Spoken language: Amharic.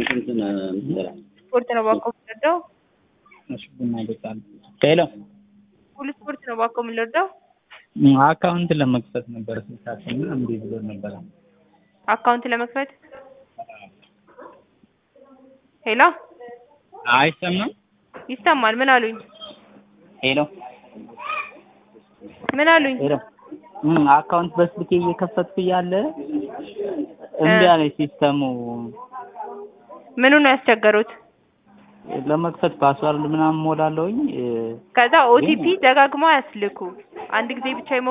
እንትን ምንድነው ስፖርት ነው ባኮ የምንወደው። እሺ ቡና ይጠጣል። ሄሎ ሁሉ ስፖርት ነው ባኮ የምንወደው። አካውንት ለመክፈት ነበር ስልካችን እምቢ ብሎ ነበረ። አካውንት ለመክፈት ሄሎ አይሰማም? ይሰማል። ምን አሉኝ? ሄሎ ምን አሉኝ? ሄሎ እም አካውንት በስልኬ እየከፈትኩ እያለ እምቢ አለኝ ሲስተሙ። ምኑ ነው ያስቸገሩት? ለመክፈት ፓስዋርድ ምናምን ሞላለሁኝ ከዛ ኦቲፒ ደጋግሞ አያስልኩ። አንድ ጊዜ ብቻ